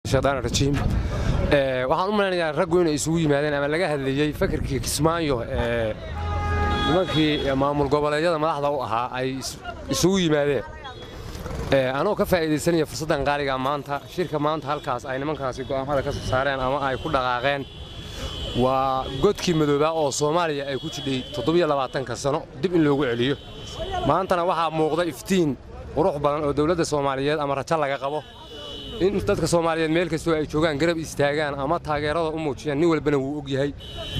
shaytaan rajiim waxaan u malaynayaa raggu inay isugu yimaadeen ama laga hadlayey fakarkii kismaayo ee nimankii maamul goboleedyada madaxda u ahaa ay isugu yimaadeen anoo ka faa'iidaysanaya fursaddan qaaliga maanta shirka maanta halkaas ay nimankaasi go'aamada ka soo saareen ama ay ku dhaqaaqeen waa godkii madoobaa oo soomaaliya ay ku jidhay toddobiyolabaatanka sano dib in loogu celiyo maantana waxaa muuqda iftiin qurux badan oo dowladda soomaaliyeed ama rajo laga qabo in dadka soomaaliyeed meel kastoo ay joogaan garab istaagaan ama taageerada u muujiyaan nin walbana wuu og yahay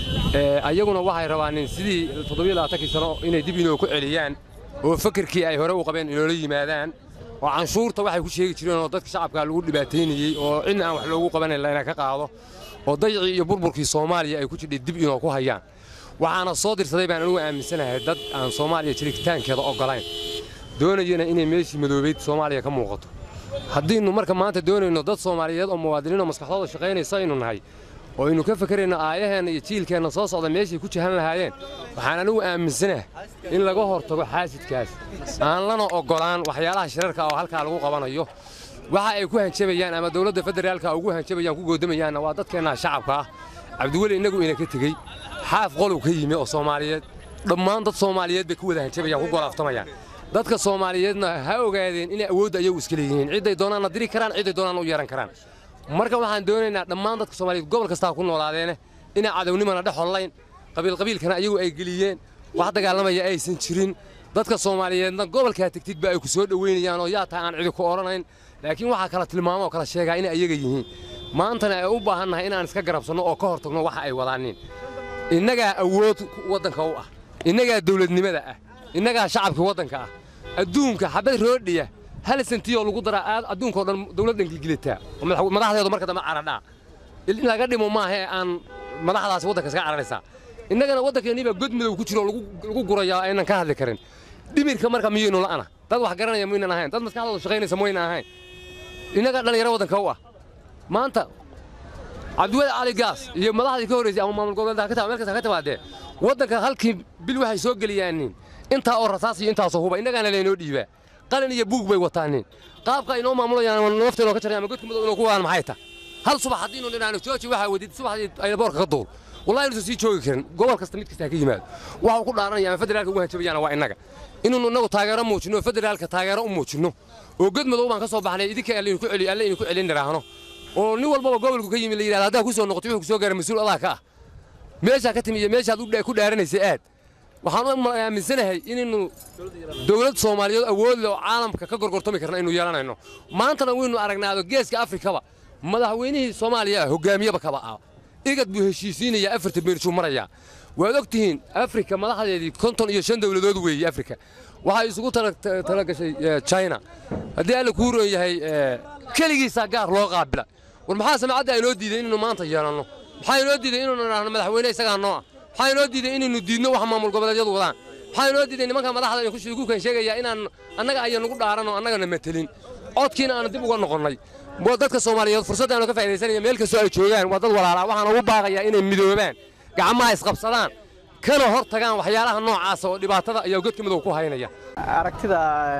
ayaguna waxay rabaanin sidii toddobiyolabaatankii sano inay dib inoo ku celiyaan oo fakarkii ay hore u qabeen inoola yimaadaan oo canshuurta waxay ku sheegi jireen oo dadka shacabka lagu dhibaataynayey oo cidna aan wax loogu qabanayn layna ka qaado oo dayacii iyo burburkii soomaaliya ay ku jidhay dib inoo ku hayaan waxaana soo dirsaday baan anugu aaminsanahay dad aan soomaaliya jiritaankeeda oggolayn doonayana inay meeshii madoobayd soomaaliya ka muuqato haddiinnu marka maanta doonayno dad soomaaliyeed oo muwaadiniinoo maskaxdooda shaqaynaysa aynu nahay oo aynu ka fakarayno aayaheenna iyo jiilkeenna soo socda meeshay ku jahan lahaayeen waxaan anigu aaminsanaha in laga hortago xaasidkaas aan lana oggolaan waxyaalaha shirarka oo halkaa lagu qabanayo waxa ay ku hanjabayaan ama dowladda federaalka ugu hanjabayaan ku goodamayaanna waa dadkeenna shacabka ah cabdiweli innagu ina ka tegey xaaf qolow ka yimi oo soomaaliyeed dhammaan dad soomaaliyeed bay ku wada hanjabayaan ku golaaftamayaan dadka soomaaliyeedna ha ogaadeen inay awoodda ayagu iska leeyihiin cidday doonaanna diri karaan cidday doonaanna u yeehan karaan marka waxaan doonaynaa dhammaan dadka soomaaliyeed gobol kastaa ku noolaadeene inay cadownimana dhex hollayn qabiilqabiilkana ayagu ay geliyeen wax dagaalamaya aysan jirin dadka soomaaliyeedna gobolkaa tegtidba ay ku soo dhoweynayaan oo yaa tahay aan cidi ku odhanayn laakiin waxaa kala tilmaamo oo kala sheegaa inay ayaga yihiin maantana ay u baahannahay inaan iska garabsanno oo ka hor tagno waxa ay wadaaniin innagaa awood waddanka u ah innagaa dawladnimada ah innagaa shacabka waddanka ah adduunka xabad roodhiya hal sentiyoo lagu daraa aad adduunkao dhan dawladdan gilgilataa oo madaxdeedu marka dambe caradhaa in laga dhimo maahae aan madaxdaasi waddanka iska cararaysaa innagana waddankeenniibaa god madow ku jiro lagu gurayaa aynan ka hadli karin dhimirka marka miyaynu la'ana dad wax garanaya maynan ahayn dad maskaxdooda shaqaynaysa maynan ahayn innagaa dhallinyaro waddanka u ah maanta cabdiweli cali gaas iyo madaxdii ka horraysay ama maamul goboleedka meel kasta ka timaadee waddanka halkii bil waxay soo geliyaanin intaa oo rasaas iyo intaasoo huba innagaana laynoo dhiibaa qalin iyo buug bay wataanin qaabka inoo maamulayaan nafteenoo ka jaraya ama godka madow inoo ku waan maxay ta hal subax haddiinu dhinaano jooji waxaa wadid subaxdii aynaboorka ka duul wallahi inuusan sii joogi karin gobol kasta mid kasta ha ka yimaado waxuu ku dhaaranaya ama federaalka ugu hanjabayaana waa innaga inuunu innagu taageero muujinno oo federaalka taageero u muujinno oo god madow baan ka soo baxnay idinka alle idinku celi alle idinku celin niraahno oo nin walbaba gobolku ka yimi la yidhahda haddaa ku soo noqoto wuxuu ku soo gaara mas-uul adaa ka ah meeshaa ka timi iyo meeshaad ku dhaaranaysay aad waxaan u aaminsanahay inaynu dowlad soomaaliyeed awood leh oo caalamka ka gorgortami karna aynu yeelanayno maantana waynu aragnaado geeska afrikaba madaxweynihii soomaaliya hogaamiyaba kaba ah igad buu heshiisiinayaa afarta beerjuu marayaa waad og tihiin afrika madaxdeedii konton iyo shan dowladood weeye afrika waxay isugu tala gashay china haddii alla kuu roon yahay keligiisaa gaar loo qaabila war maxaa samacadda aynoo diiday inaynu maanta yeelanno maxaa inoo diiday inaynu idhaahno madaxweyne isagaa noo ah maxaa inoo diiday inaynu diidno wax maamul goboleedyadu wadaan maxaa inoo diiday nimanka madaxda aynu ku kan sheegayaa inaan annaga ayaan nugu dhaaranoo annagana matelin codkiina aanu dib uga noqonnay dadka soomaaliyeed fursaddaanu ka faa'iidaysanaya meel kastoo ay joogaan waa dad walaalaa waxaan ugu baaqayaa inay midoobaan gacmaha isqabsadaan kana hor tagaan waxyaalaha noocaasa oo dhibaatada ayaa godka madow ku haynaya aragtida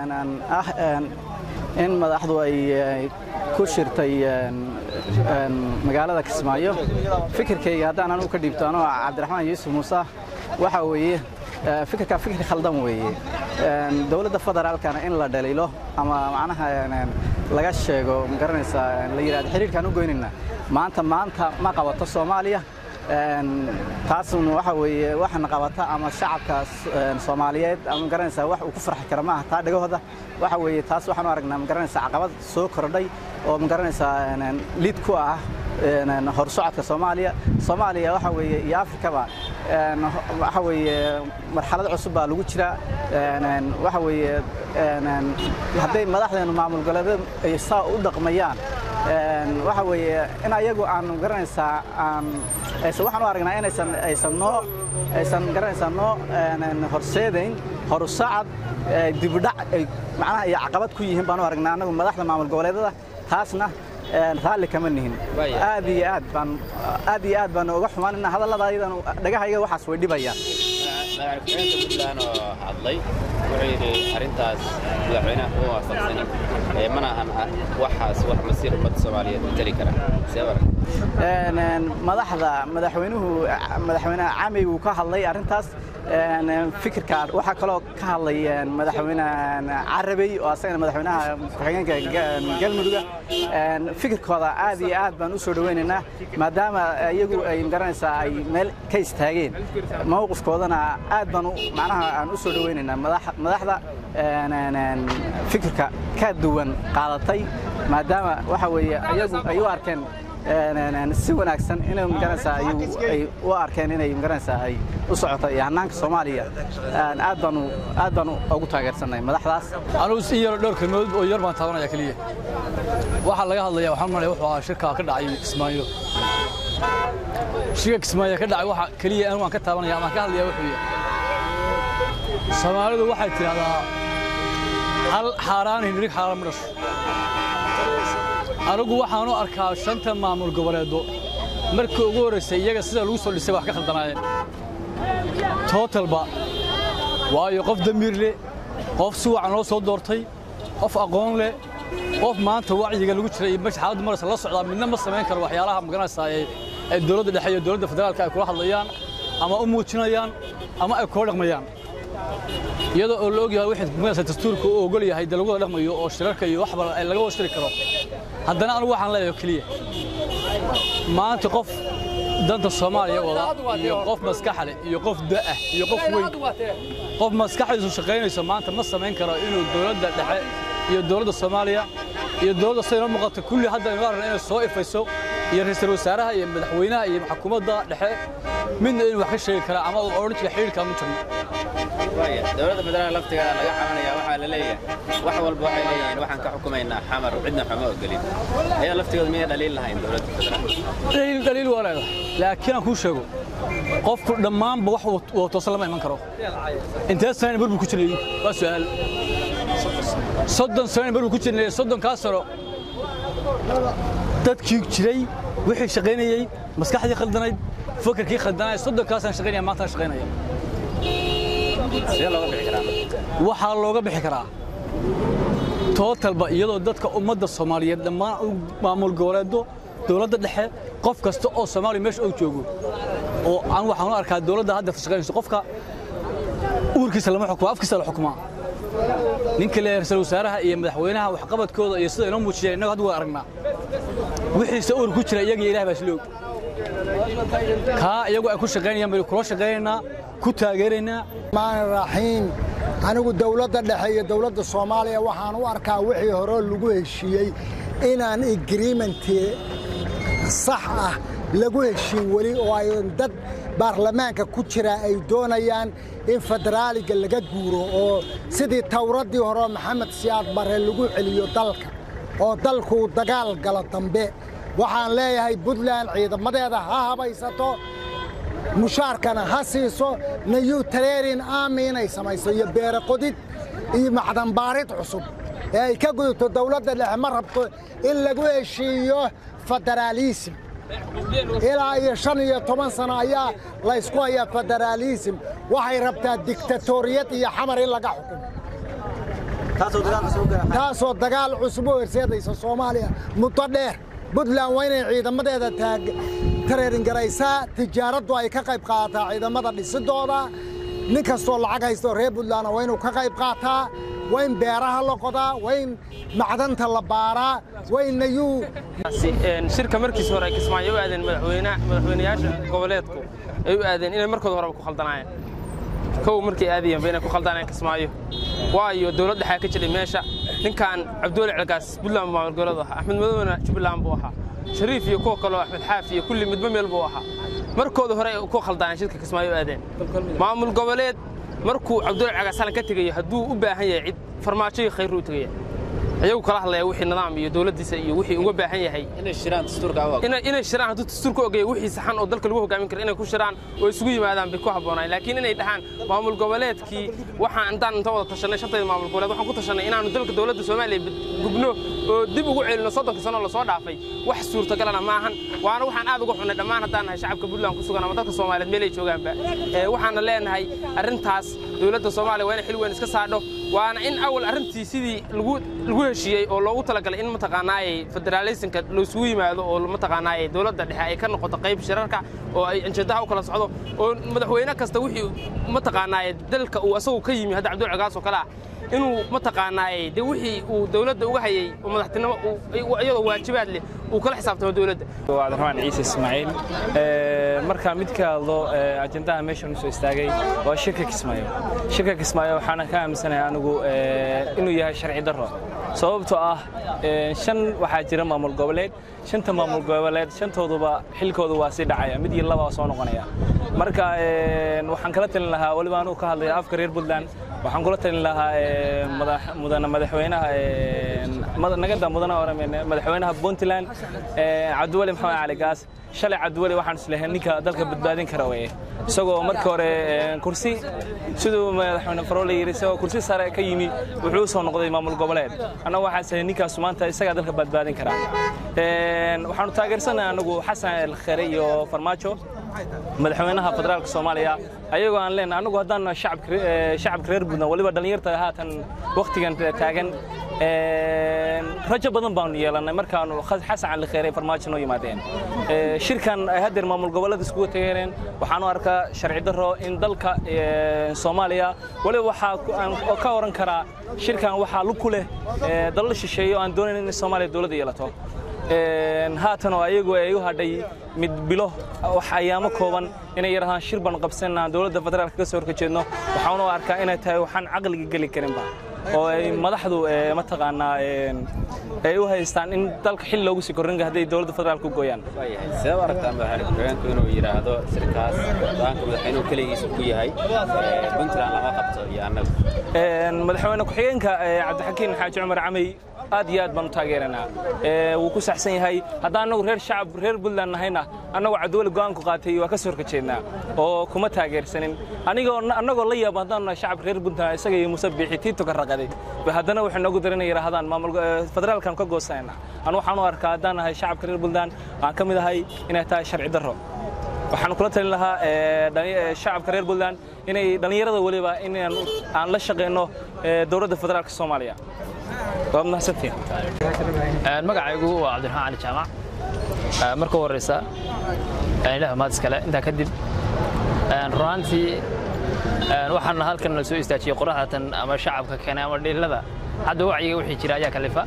ah in madaxdu ay ku shirtay magaalada kismaayo fikirkayga haddaan anugu ka dhiibto anoo cabdiraxmaan yuusuf muuse waxa weeye fikirka fikir khaldan weeye dowladda federaalkana in la dhaliilo ama macnaha laga sheego magaranaysaa la yidhahdo xiriirkaan u goynayna maanta maanta ma qabato soomaaliya taasna waxa weeye waxana qabata ama shacabka soomaaliyeed ama magaranaysaa wax uu ku farxi kara maaha taa dhagahooda waxa weeye taas waxaan u aragnaa magaranaysaa caqabad soo kordhay oo magaranaysaa lid ku ah horsocodka soomaaliya soomaaliya waxa weeye iyo afrikaba waxa weeye marxalad cusub baa lagu jira waxa weeye hadday madaxdeenu maamul goboleedyada ay saa u dhaqmayaan waxa weeye in ayagu aan garanaysaa aan aysan waxaan u aragnaa inaysan aysan noo aysan garanaysaa noo horseedayn horusacad dibudhac ay macnaha iyo caqabad ku yihiin baan u aragnaa annagu madaxda maamul goboleedyada taasna raalli kama nihin aad iyo aad baan aad iyo aad baan uga xumaanina hadallada ayadan dhagahayga waxaas way dhibayaan madaxweynaha puntland oo hadlay wuxuu yidhi arrintaas madaxweynaha kuma waafaqsanin ee mana ahan waxaas wax masiir ummadda soomaaliyeed u tali kara see barag madaxda madaxweynuhu madaxweynaha camey wuu ka hadlay arrintaas fikirka waxaa kaloo ka hadlay madaxweyne carabey oo asagana madaxweynaha ku-xigeenka galmudugga fikirkooda aad iyo aad baan u soo dhowaynaynaa maadaama iyagu ay magaranaysaa ay meel ka istaageen mowqifkoodana aad baan macnaha aan u soo dhowaynaynaa madaxda fikirka ka duwan qaadatay maadaama waxa weeye iyagu ay u arkeen si wanaagsan inay magaranaysaa ay u arkeen inay magaranaysaa ay u socoto iyo hannaanka soomaaliya aad baanu aad baanu ugu taageersanay madaxdaas anugu in yaro dhowr kelmadood oo yar baan taabanaya keliya waxaa laga hadlaya waxaan malaya wuxuu ahaa shirka ka dhacay kismaayo shirka kismaayo ka dhacay waxa keliya anigu aan ka taabanaya ama ka hadlaya wuxuu yahay soomaalidu waxay tidhahdaa hal xaaraan hindhirig xaaraan ma dhasho anigu waxaanu arkaa shanta maamul goboleedo markii ugu horraysay iyaga sida lagu soo dhisay wax ka khaldanaayeen tootalba waayo qof damiir leh qof si wacan loo soo doortay qof aqoon leh qof maanta wacyiga lagu jiray iyo meesha xaaladdu maraysa la socdaa midna ma samayn karo waxyaalaha magaranaysaa ee dowladda dhexe iyo dowladda federaalka ay kula hadlayaan ama u muujinayaan ama ay kula dhaqmayaan iyadoo oo la ogyahay wixii magaranaysa dastuurka uu ogol yahay dee lagu wada dhaqmayo oo shirarka iyo waxba laga wada shiri karo haddana anigu waxaan leeyahay keliya maanta qof danta soomaaliya wada iyo qof maskaxa leh iyo qof da'ah iyo qof weyn qof maskaxdiisu shaqaynayso maanta ma samayn karo inuu dowladda dhexe iyo dowladda soomaaliya iyo dowladda sida inoo muuqata kulli hadda inoo aragna inay soo ifayso iyo ra'iisul wasaaraha iyo madaxweynaha iyo xukuumadda dhexe midna inuu wax ka sheegi karaa ama uu odhan jira xidhiidhka mu jirno dowladda federaalka laftigeeda laga cabanaya waxaa la leeyahay wax walba waxay leeyihiin waxaan ka xukumaynaa xamar cidna xuma ogolin ayaa laftigooda miyay dhaliil lahayn dowladda federaalka dhaliil dhaliil waa leedahay laakiin aan kuu sheego qofku dhammaanba wax uu toosan lama iman karo intee sanayn burbur ku jiray waa su'aal soddon sanayn burbur ku jirnay soddonkaa sano dadkii jiray wixii shaqaynayey maskaxdii khaldanayd fakarkii khaldanayd soddonkaasaan shaqaynaya maantaan shaqaynaya sidee looga bixi karaa waxaa looga bixi karaa tootalba iyadoo dadka ummadda soomaaliyeed dhammaan maamul goboleedo dowladda dhexe qof kasta oo soomaaliya meesha uu joogo oo aan waxaan u arkaa dowladda hadda shaqaynayso qofka uurkiisa lama xukumo afkiisa la xukumaa ninka le ra'iisul wasaaraha iyo madaxweynaha waxqabadkooda iyo sida inoo muujiyeen innagu hadda waa aragnaa wixiisa uur ku jira iyaga ilaah baa isla og kaa iyagu ay ku shaqaynayaan baynu kula shaqaynaynaa ku taageeraynaa maani raxiim anigu dowladda dhexe iyo dowladda soomaaliya waxaan u arkaa wixii hore lagu heshiiyey inaan agreementii sax ah lagu heshiin weli oo ay dad baarlamaanka ku jira ay doonayaan in federaaliga laga guuro oo sidii tawraddii hore maxamed siyaad bare lagu celiyo dalka oo dalkuu dagaal galo dambe waxaan leeyahay puntland ciidamadeeda ha habaysato mushaarkana ha siiso nayuu tareerin aami inay samayso iyo beere qodid iyo macdanbaarid cusub ee ay ka gudubto dowladda dhexe ma rabto in lagu heshiiyo federaalisim ilaa iyo shan iyo toban sano ayaa laysku hayaa federaalisim waxay rabtaa diktatoriyad iyo xamar in laga xukumo taasoo dagaal cusub u horseedaysa soomaaliya muddo dheer puntland waa inay ciidamadeeda tareeringaraysaa tijaaraddu ay ka qayb qaadataa ciidamada dhisidooda nin kastoo lacag haysto reer puntlandna waa inuu ka qayb qaataa waa in beeraha la qodaa waa in macdanta la baaraa waa in nayuu shirka markiis hore ay kismaayo u aadeen madaxweynayaasha goboleedku ay u aadeen inay markooda horeba ku khaldanaayeen kow markay aadayeen ba inay ku khaldanayeen kismaayo waayo dowlad dhexaa ka jiray meesha ninkan cabdiweli celgaas puntland maamul goboleed ahaa axmed madowna jubbaland buu ahaa shariif iyo kuwa kaloo axmed xaafi iyo kulli midba meel buu ahaa markooda hore ay ku khaldaneen shirka kismaayo u aadeen maamul goboleed markuu cabdiweli celgaas halan ka tegayo hadduu u baahan yahay cid farmaajo iyo khayr u tegaya iyagu kala hadlaya wixii nidaam iyo dowladdiisa iyo wixii uga baahan yahay inay shiraan dastuurka u inay inay shiraan hadduu dastuurka ogaya wixii saxan oo dalka lagu hogaamin karo inay ku shiraan oo isugu yimaadaan bay ku habboonaan laakiin inay dhahaan maamul goboleedkii waxaan intaan inta wada tashanay shantayda maamul goboleed waxaan ku tashanay inaanu dalka dowladda soomaaliya gubno oo dib ugu celino soddonka sano lasoo dhaafay wax suurtagalana ma ahan waana waxaan aad uga xunnay dhammaan haddaan nahay shacabka puntland ku sugan ama dadka soomaaliyeed meel ay joogaanba waxaana leenahay arrintaas dowladda soomaaliya waa inay xil weyn iska saadho waana in awal arrintii sidii lagu lagu heshiiyey oo loogu talagalay in mataqaanaayey federalismka laisugu yimaado oo mataqaanaayey dowladda dhexe ay ka noqoto qayb shirarka oo ay anjadaha u kala socdo oo madaxweyne kasta wixii mataqaanaayey dalka uu asagu ka yimi hadda cabdul cagaas oo kale ah inuu mataqaanaayey de wixii uu dowladda uga hayay oo madaxtinimo iyadoo waajibaad leh uu kala xisaabtamo dowladda waa cabdiraxmaan ciise ismaaciil markaa mid ka hadlo ajendaha meeshan usoo istaagay waa shirka kismaayo shirka kismaayo waxaana ka aaminsanahay anigu inuu yahay sharci darro sababtoo ah shan waxaa jira maamul goboleed shanta maamul goboleed shantooduba xilkoodu waa sii dhacaya mid iyo laba soo noqonaya marka waxaan kala talin lahaa weliba anuu ka hadlaya afka reer puntland waxaan kula talin lahaa mudana madaxweynaha nagada mudana madaxweynaha puntland cabdiweli maxamed cali gaas shalay cabdiweli waxaan islehay ninka dalka badbaadin kara weye isagoo markii hore kursi siduu madaxweyne farole yidhi isagoo kursi sare ka yimi wuxuu soo noqday maamul goboleed annagu waxaan islehay ninkaasu maanta isagaa dalka badbaadin karaa waxaanu taageersanahay anagu xasan elkhere iyo farmaajo madaxweynaha federaalka soomaaliya ayagoo aan leenahay anagu haddaan shacabka reer puntland waliba dhallinyarta haatan wakhtigan taagan rajo badan baanu yeelannay markaanu xasan cali kheere farmaajo noo yimaadeen shirkan ay haddeer maamul gobollada iskugu tageeneen waxaanu arkaa sharci darro in dalka soomaaliya waliba waxaa ka oran karaa shirkan waxaa lug ku leh dalal shisheeye oo aan doonayn in soomaaliya dowladda yeelato haatan oo ayagu ay u hadhay mid bilo wax ayaamo kooban inay yarahaan shir baan qabsanaa dowladda federaalka ka soo horkajeedno waxaanu arkaa inay tahay waxaan caqliga geli karinba oo ay madaxdu mataqaanaa ay u haystaan in dalka xil loogu sii korrinka hadday dowladda federaalka u gooyaan sidee u aragtaa madaxweyne ku-xigeenku inuu yidhaahdo sirkaas go-aanka madaxweynuhu keligiisa ku yahay puntland lama qabto iyo annagu madaxweyne ku-xigeenka cabdixakiin xaaji cumar camey aad iyo aad baan u taageeranaa wuu ku saxsan yahay haddaan annagu reer shacab reer puntland nahayna annagu cabdiweli go'aanku qaatay waa ka soo horkajeednaa oo kuma taageersanin anigoo annagoo la yaaba haddaan nahay shacab reer puntland isaga iyo muuse biixi tiito ka raqaday haddana waxay noogu daran yidhaahdaan maamul federaalkan ka goosanayna anu waxaan u arkaa haddaan nahay shacabka reer puntland aan ka mid ahay inay tahay sharci darro waxaan kula talin lahaa shacabka reer puntland inay dhallinyarada weliba in aan la shaqayno dowladda federaalka soomaaliya waa mahadsantiin magacaygu waa cabdiraxmaan cali jaamac marka u horreysa ilaah mahad iskale intaa kadib runaantii waxaana halkan la soo istaajiyey qoraxdatan ama shacabka keenay ama dhilada hadda wacyiga wixii jira ayaa kalifa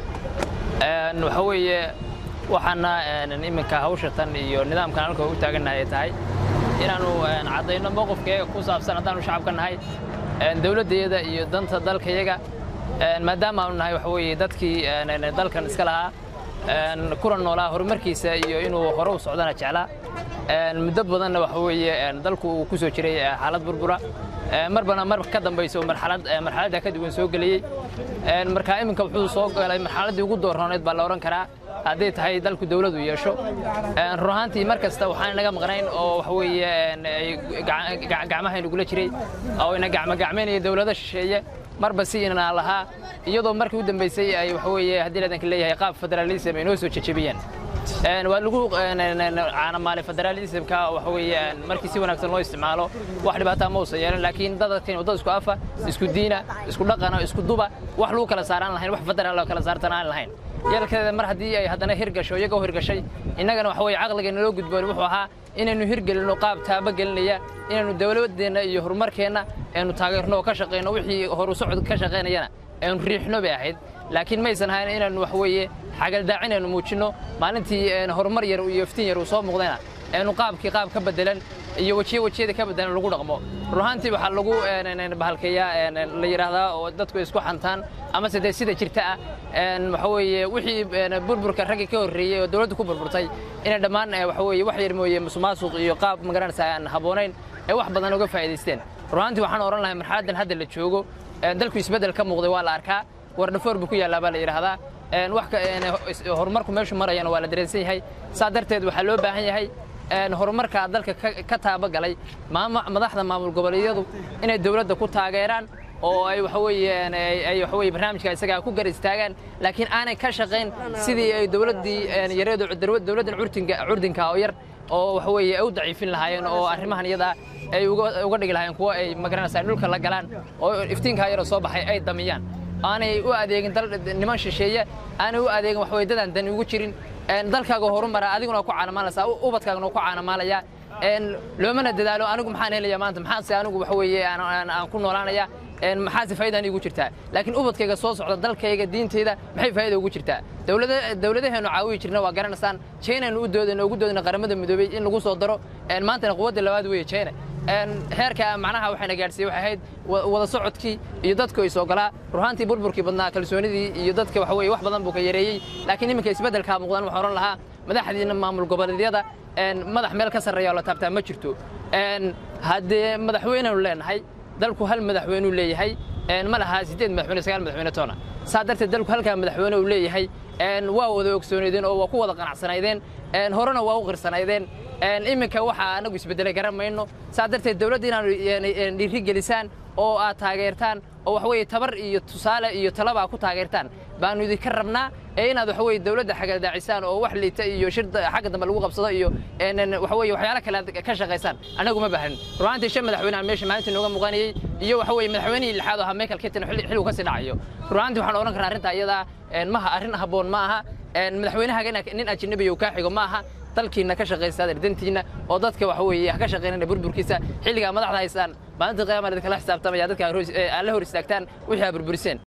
waxa weeye waxaana iminka hawshatan iyo nidaamkan halka u taagannahay ay tahay inaannu caddayno mowqifkeega ku saabsan haddaanu shacabka nahay dowladdeeda iyo danta dalkayaga maadaama aanu nahay waxa weeye dadkii dalkan iska lahaa kuna noolaa horumarkiisa iyo inuu hore u socdana jeclaa muddo badanna waxa weeye dalku uu ku soo jiray xaalad burbura marbana mar ka dambaysa oo marxalad marxaladda ka duwan soo geliyey marka iminka wuxuu soo galay marxaladdii ugu doorrooneed baa la odhan karaa hadday tahay dalku dawladu yeesho run ahaantii mar kasta waxaan naga maqnayn oo waxa weeye gacmahaynu gula jiray oo ina gacmagacmaynaya dawlado shisheeye marba si inaa lahaa iyadoo markii u dambaysay ay waxa weeye haddii ladanka leeyahay qaab federalism ay noo soo jejebiyeen waa lagu caanamaalay federalismka waxa weeye markii si wanaagsan loo isticmaalo wax dhibaataa ma uusan yeelan laakiin dadkan wadada isku afa isku diina isku dhaqana isku duba wax lagu kala saaraan lahayn wax federaal loo kala saartan aan lahayn yeelkeeda mar haddii ay haddana hirgasho iyagoo hirgashay innagana waxa weeye caqligeena loo gudboon wuxuu ahaa inaynu hirgelinno qaab taaba gelinaya inaynu dawladdeenna iyo horumarkeenna aynu taageerno oo ka shaqayno wixii horu socod ka shaqaynayana aynu riixno bay ahayd laakiin maysan ahayn inaynu wax weeye xagaldaacin aynu muujinno maalintii horumar yar iyo iftiin yar uu soo muuqdayna aynu qaabkii qaab ka bedelan iyo wejiye wejiyada ka bedelan lagu dhaqmo runaantii waxaa lagu bahalkeeyaa la yidhaahdaa oo dadku isku xantaan amase dee sida jirta ah waxa weeye wixii burburka raggii ka horreeyey oo dawladdu ku burburtay inay dhammaan waxa weeye wax yar mooye musuqmaasuq iyo qaab magaranaysa aan habboonayn ay wax badan uga faa'iidaysteen runaantii waxaan odhan lahay marxaladdan hadda la joogo dalku isbeddel ka muuqday waa la arkaa wardhafoor buu ku yaallaa baa la yidhaahdaa wax horumarku meeshu marayana waa la dareensan yahay saa darteed waxaa loo baahan yahay horumarka dalka ka taabagalay madaxda maamul goboleedyadu inay dowladda ku taageeraan oo ay waxa weeyaan ay waxa weeye barnaamijka isagaa ku gar istaagaan laakiin aanay ka shaqayn sidii ay dowladdii yareedu dowladdan curtinka curdinka oo yar oo waxa weeye ay u daciifin lahaayeen oo arrimahan iyadaa ay uga dhigi lahaayeen kuwa ay magaranaysaa dhulka la galaan oo iftiinkaa yaroo soo baxay ay damiyaan aanay u adeegin dal niman shisheeye aanay u adeegin wax weeye dadaan dani ugu jirin dalkaaga horumara adiguna ku caanamaalaysaa ubadkaaguna ku caanamaalayaa loomana dadaalo anigu maxaan helayaa maanta maxaase anigu waxa weeye aan ku noolaanaya maxaase faa'iidaan iigu jirtaa laakiin ubadkayga soo socda dalkayga diinteyda maxay faa'iida ugu jirtaa dowladaheennu caawiyi jirna waa garanaysaan chinaynu u doodayno ugu doodayno qaramada midoobey in lagu soo daro maantana quwadda labaad weeye china heerka macnaha waxayna gaadhsiiyey waxay ahayd wada socodkii iyo dadku is ogolaa ruhaantii burburkii badnaa kalsoonidii iyo dadka waxa weeye wax badan buu ka yareeyey laakiin iminka isbeddelkaa muuqdaan waxaan odhan lahaa madaxdiina maamul goboleedyada madax meel ka sarreeya oo la taabtaa ma jirto haddee madaxweynenu leenahay dalku hal madaxweynuu leeyahay ma laha siddeed madaxweyne sagaal madaxweyne toona saa darteed dalku halkaa madaxweyne uu leeyahay waa wada ogsoonaydeen oo waa ku wada qanacsanaydeen horena waa u qirsanaydeen iminka waxaa anagu isbeddelay garan mayno saa darteed dowladda inaanu dhiiri gelisaan oo aad taageertaan oo waxa weeye tabar iyo tusaale iyo talaba ku taageertaan baanu idinka rabnaa ee inaad waxa weeye dowladda xagadaacisaan oo wax liita iyo shir xagga dambe lagu qabsado iyo waxa weeye waxyaalo kale aad ka shaqaysaan annagu ma baahan runaantii shan madaxweyne meesha maalinta nooga muuqanayey iyo waxa weeye madaxweynihii lixaad oo ahaa michael ketin xilligu kasii dhacayo runaantii waxaan odhan karaa arrintaa iyadaa maha arrin habboon ma aha madaxweynahaga nin ajnabiya uu kaa xigo ma aha dalkiina ka shaqaysta dantiina oo dadka waxa weeye ha ka shaqaynana burburkiisa xilligaa madaxda haystaan maalinta qiyaama idinkala xisaabtamaya dadka alla hor istaagtaan wixii aa burburiseen